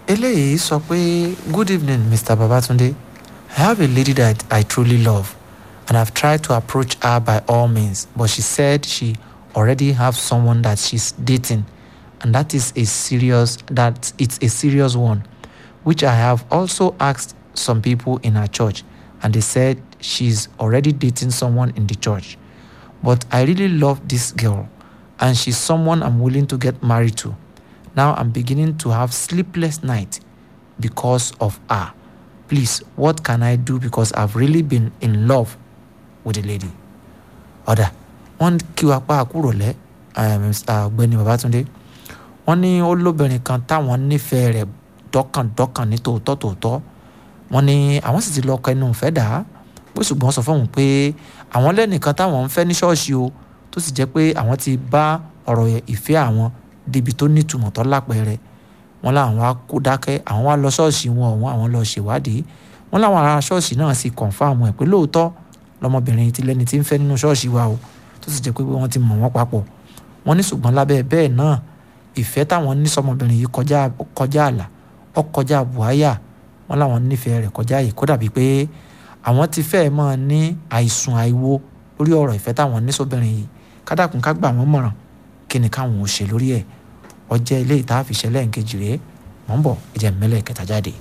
eléyìí sọ pé good evening mr babatunde i have a lady that i truly love and i've tried to approach her by all means but she said she already have someone that she's dating and that is a serious that it's a serious one which i have also asked some people in her church and they said she's already dating someone in the church but i really love this girl and she's someone i'm willing to get married to now i'm beginning to have sleepless nights because of her please what can i do because i've really been in love with the lady ọ̀dà wọ́n kí wa pa àkúrò lẹ́ ọ̀gbẹ́ni babatunde wọ́n ní ó lóbìnrin kan táwọn nífẹ̀ẹ́ rẹ̀ dọ́kàndọ́kàn ní tòótọ́ tòótọ́ wọ́n ní àwọn sì ti lọ kẹnu ìfẹ́ dà á pé ṣùgbọ́n sọ fóun pé àwọn lẹ́nìkan táwọn ń fẹ́ ní ṣọ́ọ̀ṣì o tó sì jẹ́ pé àwọn ti bá ọ̀rọ̀ ìfẹ́ àwọn débi tó nítumọ̀ tó lápẹẹrẹ wọ́n láwọn wá kó dákẹ́ àwọn wá lọ ṣọ́ọ̀ṣì wọn ọ̀hún àwọn lọ ṣèwádìí wọ́n láwọn ará ṣọ́ọ̀ṣì náà sì kọ̀ǹfàmù ẹ̀ pé lóòótọ́ lọmọbìnrin ti lẹ́ni tí ń fẹ́ nínú ṣọ́ọ̀ṣì wa o tó sì jẹ́ pé wọ́n ti mọ̀ wọ́n papọ̀ wọ́n ní ṣùgbọ́n lábẹ́ bẹ́ẹ̀ náà ìfẹ́ táwọn ní sọmọbìnrin yìí kọjá kọjá àlà ó kọjá buhaya wọ́n láwọn nífẹ̀ẹ́ rẹ̀ kọjá yìí kó dàbí pé àwọn ti fẹ́ẹ̀ máa ní àìsùn àìwo lórí ọ̀rọ̀ ìfẹ́ táwọn ní sóbìnrin yìí kádàkùn ká gbà wọ́n mọ̀ràn kí ni káwọn ò ṣe lórí ẹ̀ ọjẹ́ ilé ìta àfiṣẹ́ lẹ́ǹkejì rèé mọ̀ ń bọ̀ ẹ̀jẹ̀ mẹ́lẹ̀ kẹta jáde.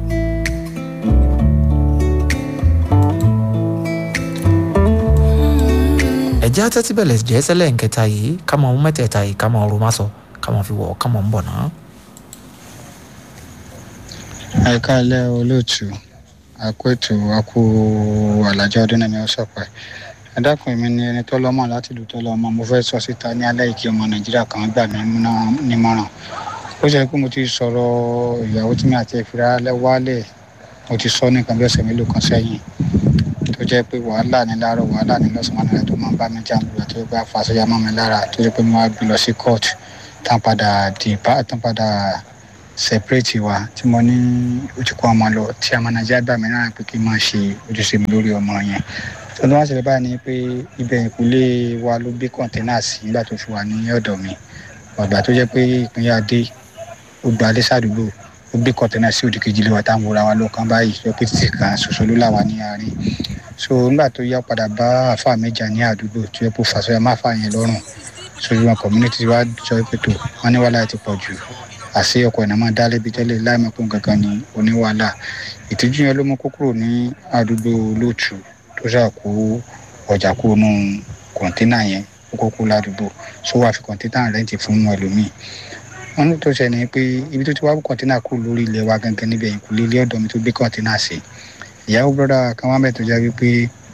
ẹ̀jẹ̀ atẹ́tí bẹ̀lẹ̀ jẹ́ sẹ́lẹ̀ nkẹta yìí ká mọ̀ ohun mẹ́tẹ̀ẹ̀ta yìí ká mọ̀ ọ̀rọ̀ má sọ ká mọ̀ fi wọ̀ ká mọ̀ ń bọ̀ náà. ẹ káàlẹ́ olóòtú àkó ètò àkó àlàjọ ọdún náà mi ò sọpẹ́ ẹ dákun èmi ni ẹni tó lọ́mọ láti ìlú tó lọ́mọ mo fẹ́ sọ síta ní alẹ́ ìkí ọmọ nàìjíríà kan gbà mí nímọ̀ràn ó ṣe pé mo ti sọ̀rọ̀ ìyàwó tí mi àti ìfira wálẹ̀ mo ti sọ nìkan bí ọ̀sẹ̀ mélòó kan sẹ́yìn tó jẹ́ pé wàhálà ní láàárọ̀ wàhálà ní lọ́sàn-án nílẹ̀ tó máa ń bá mi jà lóra tó jẹ́ pé àfàṣọyà mọ́ mi lára tó jẹ́ pé mo wá gbé lọ sí court tán padà dìbà tán padà separate wa tí mo ní ojú kó ọmọ lọ tí ọmọ nàìjíríà gbà mí náà pé kí n máa ṣe ojúṣe mi lórí ọmọ yẹn tó ní wá ṣẹlẹ̀ báyìí ni pé ibẹ̀ ìkúlé wa ló gbé kọ̀ǹténà sí nígbà tó fi wà ní ọ̀dọ̀ mi ọ̀gbà tó jẹ́ pé ìpínyà dé ó gba alẹ́ sàdúgbò ó gbé kọ̀ǹténà sí òdì kejì lé wa táwọn wòra wa lọ́kàn báyìí lọ pé títì kan ṣoṣo ló là wá ní àárín so nígbà tó yá padà bá àfa méjà ní àdúgbò tó yẹ kó fàṣọyà má fà yẹn lọ́rùn sojú wọn community wa sọ pé tó wọn ní wàhálà ti pọ̀ jù àṣé ọkọ̀ ìnáwó dá lébi tẹ́lẹ̀ láìmọ̀pọ̀ kankan ní oníwàhálà ìtìjú yẹn ló mú kó kúrò ní àdúgbò lóòtù tó ṣàkó ọjà kó nù kọ̀ńténà yẹn ó kó kó ládùúgbò so wàá fi kọ̀ńténà rẹ́ǹtì fún ẹlòmíì wọn ní tó ṣe ni pé ibi tó ti wá kọ̀ńténà kúrò lórí ilẹ̀ wa gangan níbẹ̀ ìkúlé ilé ọ̀dọ́ mi tó gbé kọ̀ńténà sí ìyàwó bọ́dà kan wá mẹ́tọ́ já wípé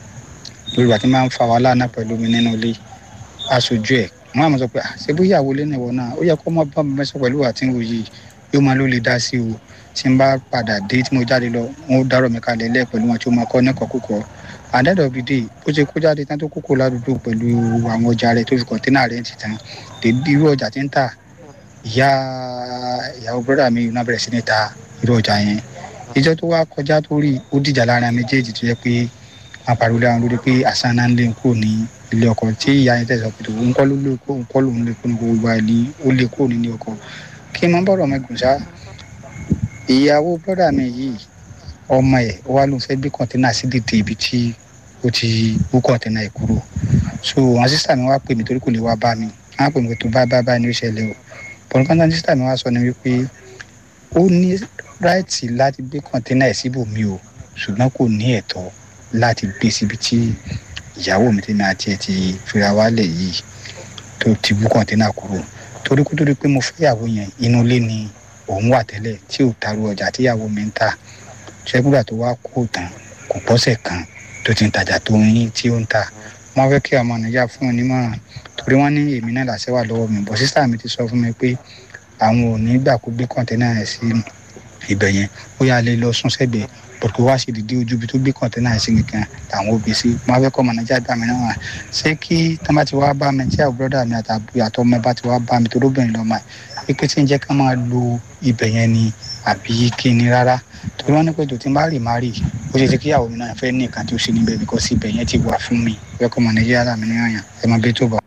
lórí wa ti máa ń fa wàhálà náà pẹ̀lú mi nínú ilé aṣojú ẹ̀ wọn àmọ́ sọ pé ṣé bó yàwó lé nìwọ náà ó yẹ kó mọ bá mi mẹsàn pẹ̀lú àti ń wòye yóò máa ló lè dá sí o tí n bá padà dé tí mo jáde lọ wọn ó dárò mi kalẹ̀ lẹ́ pẹ̀lú wọn tí ó máa kọ́ nẹ́kọ̀ọ́ kúkọ́ àdẹ́dọ̀ of the day ó ṣe kó jáde tán tó kókó ládùúgbò pẹ̀lú àwọn ọjà rẹ̀ tó fi kọ̀ńténà rẹ̀ ti tán dèbí irú ọjà tí ń tà ìyá ìyàwó bọ́dà mi náà bẹ̀rẹ̀ sí ní ta irú ọjà yẹn ìjọ tó wá kọjá tó rí ó dìjà lára méjèèjì tó yẹ pé wọn pariwo láwọn lórí pé àṣà náà ń lé kúrò ní ilé ọkọ tí ìyá yẹn tẹsán pé òun kọ́ ló lé kó òun kọ́ lòun lé kó ní gbogbo àìní ó lé kúrò nílé ọkọ kí n mọ bọ̀rọ̀ mi gùn sá ìyàwó bọ́dà mi yìí ọmọ ẹ̀ ó wá lóun fẹ́ gbé kọ́ńténà sí dìde ibi tí ó ti wú kọ́ńténà ẹ̀ kúrò so àwọn sísá mi wá pè mí torí kò lè wá bá mi wọn á pè mí tó bá bá bá ní ó ṣẹlẹ̀ o pọ̀npọ́n sísá mi wá sọ ni wípé ó ní ráìtì láti gbé kọ́ńténà ẹ̀ síbòmí o ṣùgbọ́n kò ní ẹ̀tọ́ láti gbé síbi tí ìyàwó mi tèmi àti ẹ ti fira wálẹ̀ yìí tó ti bú kọ́ńténà kúrò torí kó tó di pé mo fẹ́ ìyàwó yẹn inú ilé ni òun wà tẹ́lẹ̀ tí ò taru ọjà tí ìyàwó mi ń tà ṣẹ́gbùgbà tó wá kó tán kò pọ́sẹ̀ kan tó ti ń tajà tó ń yín tí ó ń tà wọ́n fẹ́ kí ọmọ nàìjíríà fún un nímọ̀ràn torí wọ́n ní èmi náà làṣẹ wà lọ́wọ́ mi bọ́ sísá mi ti sọ fún mi pé àwọn ò ní gbà kó gbé kọ́ńténà rẹ̀ sí ibẹ̀ yẹn ó yà lè lọ sún sẹ́gbẹ̀ẹ́ bọ̀dọ̀ wá sí dídí ojú bí tó gbé kọ̀ǹténà ẹ̀sìn nìkan làwọn òbí sí wọn fẹ́ kọ́ ọmọ nàìjíríà gbà mí náà wà ṣé kí tán bá ti wá bá mi tí àwọn búrọ́dà mi àtàbí àtọ́ ọmọ bá ti wá bá mi tó lóbìnrin lọ́mọ ẹ̀ pé tí ń jẹ́ ká máa lo ibẹ̀ yẹn ni àbí kí ni rárá torí wọ́n ní pé tòtí bá rì má rì ó ṣe ṣe kí ìyàwó mi náà fẹ́ ní nǹkan tí ó ṣe níbẹ̀ bíkọ́ sí ibẹ̀ yẹn ti wà fún mi fẹ́ kọ́ ọmọ nàìjíríà gbà mí náà yàn ẹ máa bí tó bọ̀.